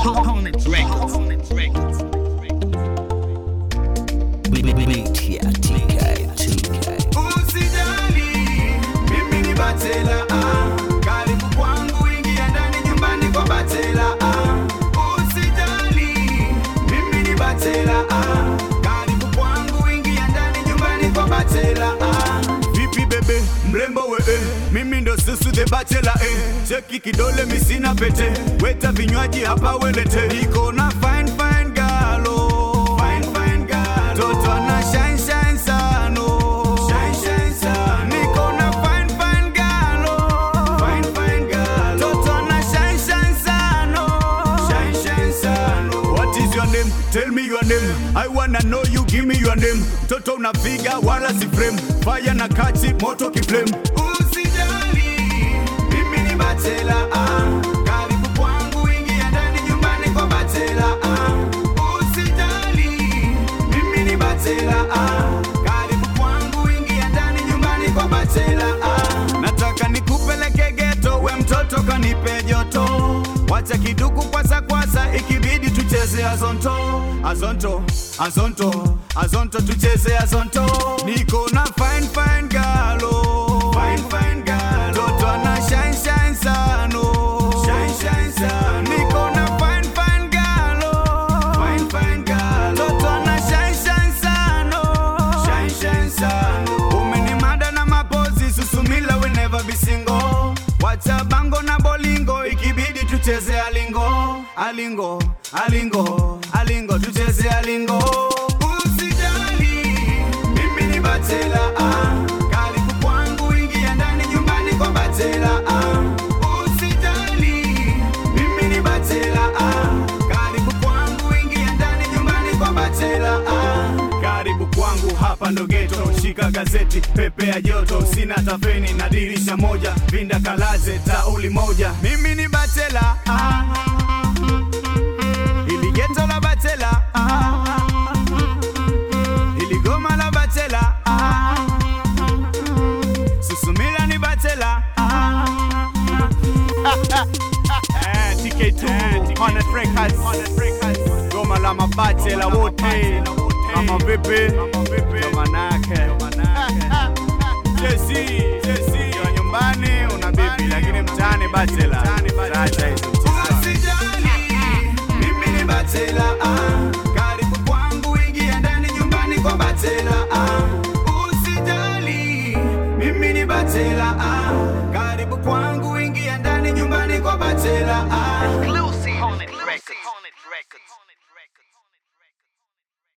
Hornet Records. Beat ya TK, TK. Usijali, mimi ni Batela ah. Karibu kwangu, ingia ndani nyumbani kwa Batela ah. Usijali, mimi ni Batela ah. Karibu kwangu, ingia ndani nyumbani kwa Batela ah. Vipi bebe, mrembo we eh. Mimi ndo susu the bachelor eh. Cheki kidole misina pete, weta vinywaji hapa welete. Niko na fine fine girl oh. Fine fine girl. Toto ana shine shine sana oh. Shine shine sana. Niko na fine fine girl oh. Fine fine girl. Toto ana shine shine sana oh. Shine shine sana. What is your name? Tell me your name. I wanna know you, give me your name. Toto unapiga wala si frame. Fire na kati, moto kiflame. Usijali, mimi ni Batela ah. Karibu kwangu, ingia ndani nyumbani kwa Batela ah. Usijali, mimi ni Batela ah. Karibu kwangu, ingia ndani nyumbani kwa Batela ah. Nataka nikupeleke geto, we mtoto kanipe joto. Wacha kiduku kwasa kwasa, ikibidi tucheze azonto, azonto, azonto, azonto, tucheze azonto. Niko na fine fine girl, oh. fine fine girl. Toto ana shine shine sana, oh. shine shine sana. Niko na fine fine girl, oh. fine fine girl. Toto ana shine shine sana, oh. shine shine sana. Umenimada na mapozi, susumila will never be single. Wacha bango na bolingo, ikibidi tucheze alingo, alingo, alingo, alingo, tucheze alingo. Usijali, mimi ni Batela ah. Karibu kwangu, ingia ndani nyumbani kwa Batela ah. Usijali, mimi ni Batela ah. Karibu kwangu, ingia ndani nyumbani kwa Batela ah. Karibu kwangu hapa ndo geto, shika gazeti, pepe ya joto, sina tafeni na dirisha moja, vinda kalaze, tauli moja. Mimi ni Batela ah. Ili geto la Batela ah. Ili goma la Batela ah. Susumila ni Batela ah. Eh, TK2 Hornet Records Goma la mabatela wote kama vipi ndo manake Jesi Ukiwa nyumbani una bibi lakini mtaani batela Acha hizo Usijali mimi ni batela ah. Karibu kwangu ingia ndani nyumbani kwa batela ah. Usijali mimi ni batela ah. Karibu kwangu ingia ndani nyumbani kwa batela ah. Hornet Records. Hornet Records.